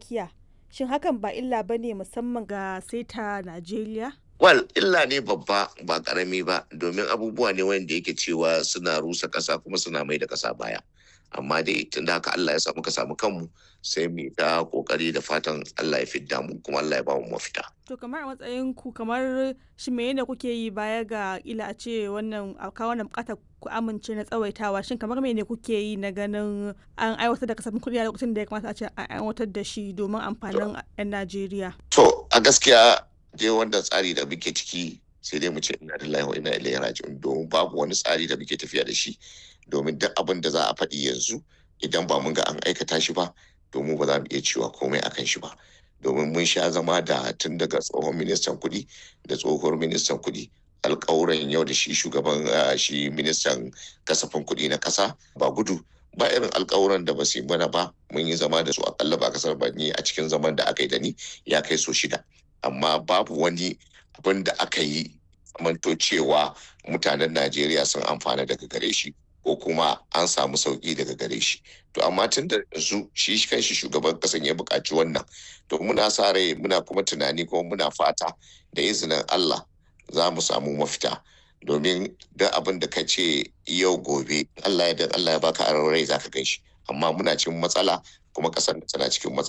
tsakiya shin hakan ba illa ba ne musamman ga seta najeriya Wal illa ne babba ba karami ba domin abubuwa ne wanda yake cewa suna rusa ƙasa kuma suna mai da ƙasa baya. Amma dai tun da haka Allah ya samu ka samu kanmu sai mu ta kokari da fatan Allah ya fidda mu kuma Allah ya ba mu mafita. to kamar a matsayin ku kamar shi menene kuke yi baya ga ila a ce wannan a kawo wannan bukatar ku amince na tsawaitawa shin kamar menene kuke yi na ganin an aiwatar da kasafin kuɗi a lokacin da ya kamata a ce an aiwatar da shi domin amfanin 'yan Najeriya To a gaskiya dai wanda tsari da muke ciki sai dai mu ce ina da wa ina ilaihi raji'un domin babu wani tsari da muke tafiya da shi domin duk abin da za a faɗi yanzu idan ba mun ga an aikata shi ba domin ba za mu iya cewa komai akan shi ba domin mun sha zama da tun daga tsohon ministan kuɗi da tsohuwar ministan kuɗi alƙawuran yau da shi shugaban ah, shi ministan kasafin kuɗi na ƙasa ba gudu ba irin alƙawuran da ba su yi mana ba mun yi zama da su akalla ba kasar ba ni a cikin zaman da aka yi da ni ya kai so shida amma babu wani abin da aka yi zamanto cewa mutanen Najeriya sun amfana daga gare shi ko kuma an samu sauki daga gare shi to amma tun da yanzu shi kanshi shugaban kasan ya buƙaci wannan to muna sa rai muna kuma tunani kuma muna fata da izinin Allah za mu samu mafita domin duk abin da ka ce yau gobe Allah ya dan Allah ya baka aron rai zaka gan shi amma muna cikin matsala kuma kasar tana cikin matsala